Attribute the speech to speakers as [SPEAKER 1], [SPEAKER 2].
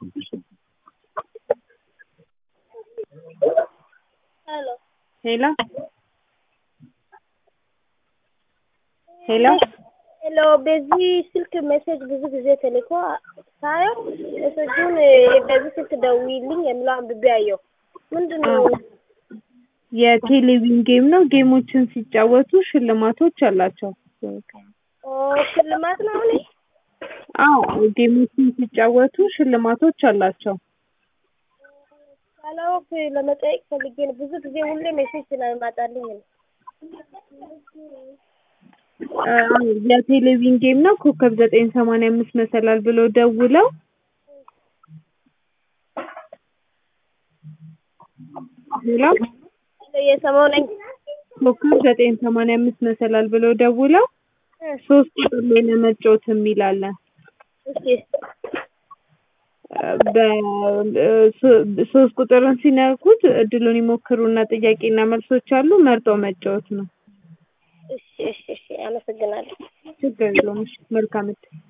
[SPEAKER 1] ሄሎ
[SPEAKER 2] ሄሎ ሄሎ
[SPEAKER 1] ሄሎ በዚህ ስልክ ሜሴጅ ብዙ ጊዜ ተልኮ ሳየው ሜሴጁን በዚህ ስልክ ደውዪልኝ የሚለው አንብቤ አየሁ። ምንድን ነው?
[SPEAKER 2] የቴሌቪዥን ጌም ነው። ጌሞችን ሲጫወቱ ሽልማቶች አላቸው።
[SPEAKER 1] ኦ ሽልማት ነው እኔ
[SPEAKER 2] አዎ ጌሞችን ሲጫወቱ ሽልማቶች አላቸው።
[SPEAKER 1] ሳላውቅ ለመጠየቅ ፈልጌ ነው። ብዙ ጊዜ ሁሌ ሜሴጅ ስለማጣልኝ ነው።
[SPEAKER 2] አዎ የቴሌቪዥን ጌም ነው። ኮከብ ዘጠኝ ሰማንያ አምስት መሰላል ብለው ደውለው ሄሎ
[SPEAKER 1] እየሰማሁ ነኝ።
[SPEAKER 2] ኮከብ ዘጠኝ ሰማንያ አምስት መሰላል ብለው ደውለው ሶስት ቁጥር ላይ ለመጫወት የሚል አለ።
[SPEAKER 1] እሺ
[SPEAKER 2] በሶስት ቁጥርን ሲነኩት እድሉን ይሞክሩና ጥያቄና መልሶች አሉ። መርጠው መጫወት ነው።
[SPEAKER 1] እሺ እሺ እሺ አመሰግናለሁ።
[SPEAKER 2] ችግር የለውም። እሺ መልካም እድል